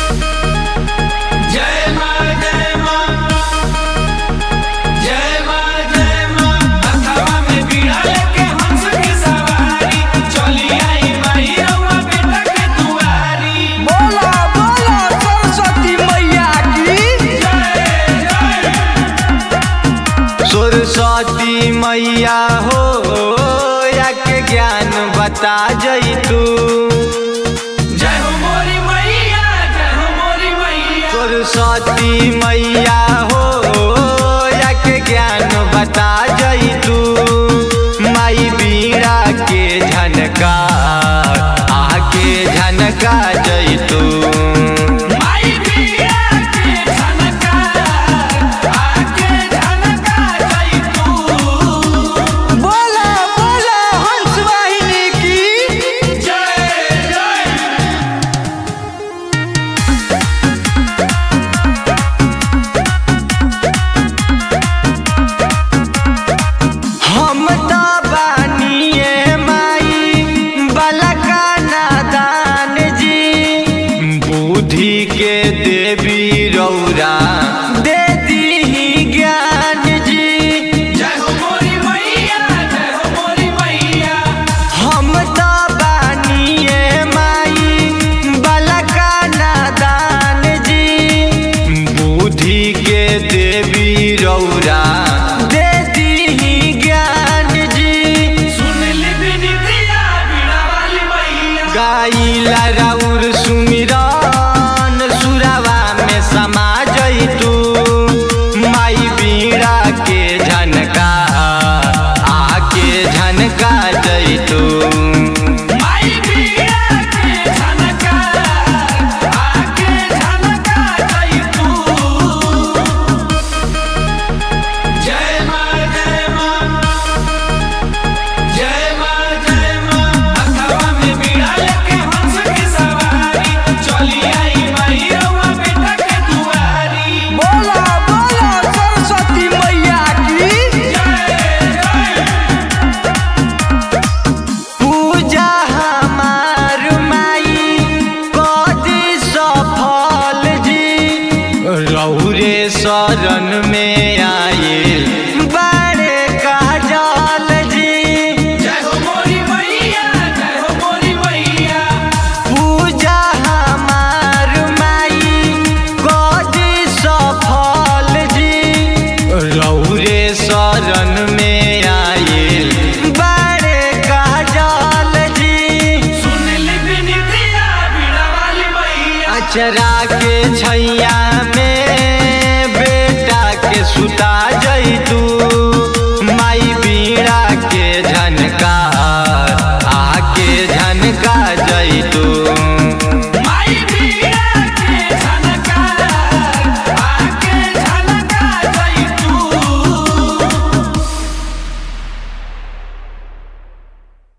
जय मां जय मां जय मां जय मां हथवा में बीड़ा लेके हंस की सवारी चली आई माई रउआ बेटा के दुआरी बोला बोला सरस्वती मैया की जय जय सरस्वती मैया हो या के ज्ञान बता जई तू जय हो मोरी मैया जय हो मोरी मैया सरस्वती मैया हो या के ज्ञान बता जई तू माई बीड़ा के झनका आके झनका जई तू माई बीड़ा के झनकार आके झनका जाई तू बोला बोला हंस वाहिनी की जय जय हम तो बानिए माई बलका नादान जी बुद्धि के देवी रौरा दे दी ज्ञान जी जय हो मोरी मैया जय हो मोरी मैया हम तो बानिए माई बलका नादान जी बुद्धि के देवी रौरा दे दी ज्ञान जी सुन ली बिनतिया बीड़ा वाली मैया गाइला राउर सुमिरन सुरावा में समा जइतू माई बीड़ा के झनका आके झनका जइतू माई बीड़ा के झनकार आके झनका जाई तू जय मां जय मां जय मां जय मां हथवा में बीड़ा लेके हंस की सवारी चली आई माई रउआ बेटा के दुआरी बोला बोला सरस्वती मैया की जय जय पूजा हमार माई कदी सफल जी रौरे शरण में आइल बड़े काजल जी जय हो मोरी मैया जय हो मोरी मैया पूजा हमार माई कदी सफल जी रौरे शरण में आइल बड़े काजल जी सुन ली बिनतिया बीड़ा वाली मैया अचरा के छैया में बेटा के सुता जई तू